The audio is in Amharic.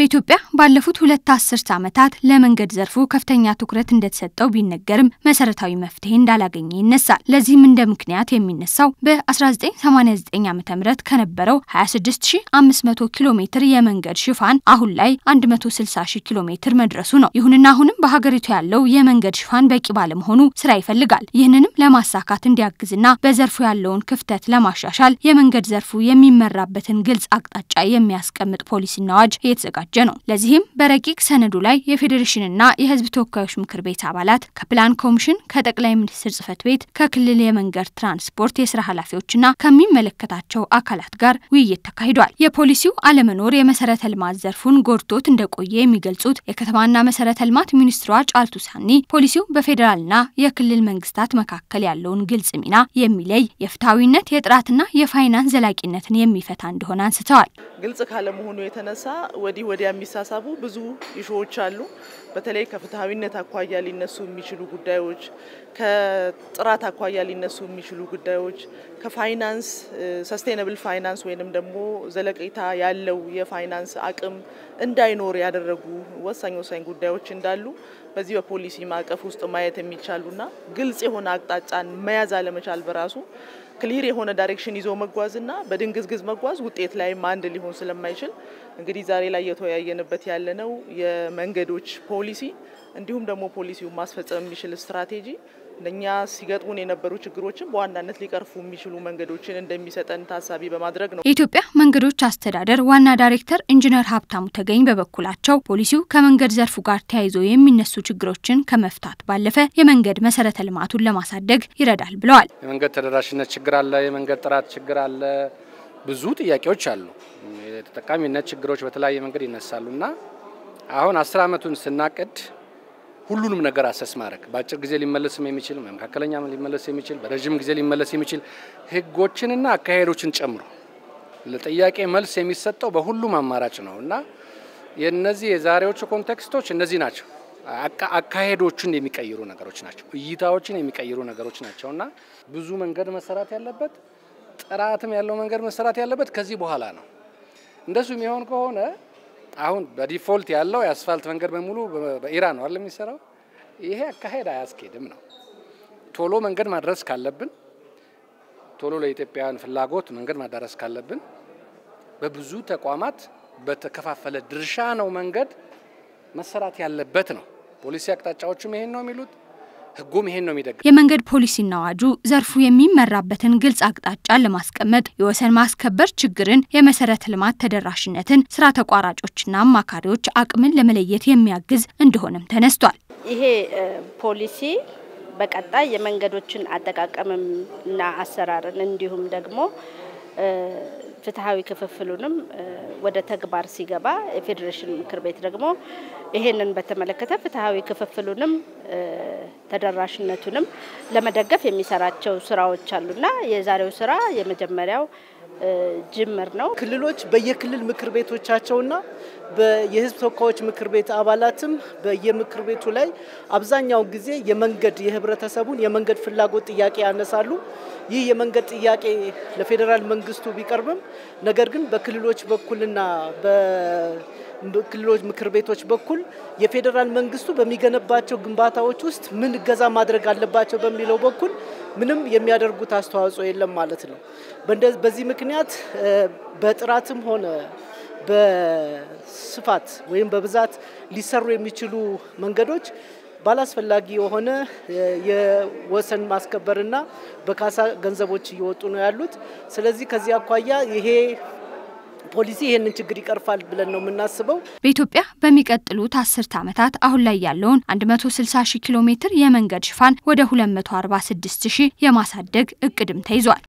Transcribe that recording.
በኢትዮጵያ ባለፉት ሁለት አስርት ዓመታት ለመንገድ ዘርፉ ከፍተኛ ትኩረት እንደተሰጠው ቢነገርም መሰረታዊ መፍትሄ እንዳላገኘ ይነሳል። ለዚህም እንደ ምክንያት የሚነሳው በ1989 ዓ ም ከነበረው 26500 ኪሎ ሜትር የመንገድ ሽፋን አሁን ላይ 160 ኪሎ ሜትር መድረሱ ነው። ይሁንና አሁንም በሀገሪቱ ያለው የመንገድ ሽፋን በቂ ባለመሆኑ ስራ ይፈልጋል። ይህንንም ለማሳካት እንዲያግዝና በዘርፉ ያለውን ክፍተት ለማሻሻል የመንገድ ዘርፉ የሚመራበትን ግልጽ አቅጣጫ የሚያስቀምጥ ፖሊሲና አዋጅ እየተዘጋጀ ነው። ለዚህም በረቂቅ ሰነዱ ላይ የፌዴሬሽንና የሕዝብ ተወካዮች ምክር ቤት አባላት ከፕላን ኮሚሽን፣ ከጠቅላይ ሚኒስትር ጽህፈት ቤት፣ ከክልል የመንገድ ትራንስፖርት የስራ ኃላፊዎችና ከሚመለከታቸው አካላት ጋር ውይይት ተካሂዷል። የፖሊሲው አለመኖር የመሰረተ ልማት ዘርፉን ጎድቶት እንደቆየ የሚገልጹት የከተማና መሰረተ ልማት ሚኒስትሯ ጫልቱ ሳኒ ፖሊሲው በፌዴራልና የክልል መንግስታት መካከል ያለውን ግልጽ ሚና የሚለይ የፍትሐዊነት የጥራትና የፋይናንስ ዘላቂነትን የሚፈታ እንደሆነ አንስተዋል። ግልጽ ካለመሆኑ የተነሳ ወዲህ ወዲያ የሚሳሳቡ ብዙ ኢሹዎች አሉ። በተለይ ከፍትሐዊነት አኳያ ሊነሱ የሚችሉ ጉዳዮች፣ ከጥራት አኳያ ሊነሱ የሚችሉ ጉዳዮች፣ ከፋይናንስ ሰስቴናብል ፋይናንስ ወይንም ደግሞ ዘለቄታ ያለው የፋይናንስ አቅም እንዳይኖር ያደረጉ ወሳኝ ወሳኝ ጉዳዮች እንዳሉ በዚህ በፖሊሲ ማዕቀፍ ውስጥ ማየት የሚቻሉና ግልጽ የሆነ አቅጣጫን መያዝ አለመቻል በራሱ ክሊር የሆነ ዳይሬክሽን ይዞ መጓዝና በድንግዝግዝ መጓዝ ውጤት ላይም አንድ ሊሆን ስለማይችል እንግዲህ ዛሬ ላይ እየተወያየንበት ያለነው የመንገዶች ፖሊሲ እንዲሁም ደግሞ ፖሊሲውን ማስፈጸም የሚችል ስትራቴጂ እኛ ሲገጥሙን የነበሩ ችግሮችን በዋናነት ሊቀርፉ የሚችሉ መንገዶችን እንደሚሰጠን ታሳቢ በማድረግ ነው። የኢትዮጵያ መንገዶች አስተዳደር ዋና ዳይሬክተር ኢንጂነር ሀብታሙ ተገኝ በበኩላቸው ፖሊሲው ከመንገድ ዘርፉ ጋር ተያይዞ የሚነሱ ችግሮችን ከመፍታት ባለፈ የመንገድ መሰረተ ልማቱን ለማሳደግ ይረዳል ብለዋል። የመንገድ ተደራሽነት ችግር አለ፣ የመንገድ ጥራት ችግር አለ፣ ብዙ ጥያቄዎች አሉ። የተጠቃሚነት ችግሮች በተለያየ መንገድ ይነሳሉ እና አሁን አስር አመቱን ስናቅድ ሁሉንም ነገር አሰስ ማድረግ በአጭር ጊዜ ሊመለስም የሚችል መካከለኛ ሊመለስ የሚችል በረዥም ጊዜ ሊመለስ የሚችል ህጎችንና አካሄዶችን ጨምሮ ለጥያቄ መልስ የሚሰጠው በሁሉም አማራጭ ነው እና የነዚህ የዛሬዎቹ ኮንቴክስቶች እነዚህ ናቸው። አካሄዶችን የሚቀይሩ ነገሮች ናቸው። እይታዎችን የሚቀይሩ ነገሮች ናቸው እና ብዙ መንገድ መሰራት ያለበት ጥራትም ያለው መንገድ መሰራት ያለበት ከዚህ በኋላ ነው። እንደሱ የሚሆን ከሆነ አሁን በዲፎልት ያለው የአስፋልት መንገድ በሙሉ በኢራን ነው አይደል የሚሰራው? ይሄ አካሄድ አያስኬድም ነው። ቶሎ መንገድ ማድረስ ካለብን፣ ቶሎ ለኢትዮጵያውያን ፍላጎት መንገድ ማዳረስ ካለብን በብዙ ተቋማት በተከፋፈለ ድርሻ ነው መንገድ መሰራት ያለበት ነው። ፖሊሲ አቅጣጫዎቹም ይሄን ነው የሚሉት ህጉም ይሄን ነው የሚደግፍ። የመንገድ ፖሊሲና አዋጁ ዘርፉ የሚመራበትን ግልጽ አቅጣጫን ለማስቀመጥ የወሰን ማስከበር ችግርን፣ የመሰረተ ልማት ተደራሽነትን፣ ስራ ተቋራጮችና አማካሪዎች አቅምን ለመለየት የሚያግዝ እንደሆነም ተነስቷል። ይሄ ፖሊሲ በቀጣይ የመንገዶችን አጠቃቀምም እና አሰራርን እንዲሁም ደግሞ ፍትሐዊ ክፍፍሉንም ወደ ተግባር ሲገባ የፌዴሬሽን ምክር ቤት ደግሞ ይሄንን በተመለከተ ፍትሐዊ ክፍፍሉንም ተደራሽነቱንም ለመደገፍ የሚሰራቸው ስራዎች አሉና የዛሬው ስራ የመጀመሪያው ጅምር ነው። ክልሎች በየክልል ምክር ቤቶቻቸውና የህዝብ ተወካዮች ምክር ቤት አባላትም በየምክር ቤቱ ላይ አብዛኛው ጊዜ የመንገድ የህብረተሰቡን የመንገድ ፍላጎት ጥያቄ ያነሳሉ። ይህ የመንገድ ጥያቄ ለፌዴራል መንግስቱ ቢቀርብም ነገር ግን በክልሎች በኩልና በክልሎች ምክር ቤቶች በኩል የፌዴራል መንግስቱ በሚገነባቸው ግንባታዎች ውስጥ ምን እገዛ ማድረግ አለባቸው በሚለው በኩል ምንም የሚያደርጉት አስተዋጽኦ የለም ማለት ነው። በዚህ ምክንያት በጥራትም ሆነ በስፋት ወይም በብዛት ሊሰሩ የሚችሉ መንገዶች ባላስፈላጊ የሆነ የወሰን ማስከበርና በካሳ ገንዘቦች እየወጡ ነው ያሉት። ስለዚህ ከዚህ አኳያ ይሄ ፖሊሲ ይህንን ችግር ይቀርፋል ብለን ነው የምናስበው። በኢትዮጵያ በሚቀጥሉት አስርት ዓመታት አሁን ላይ ያለውን 160 ሺህ ኪሎ ሜትር የመንገድ ሽፋን ወደ 246 ሺህ የማሳደግ እቅድም ተይዟል።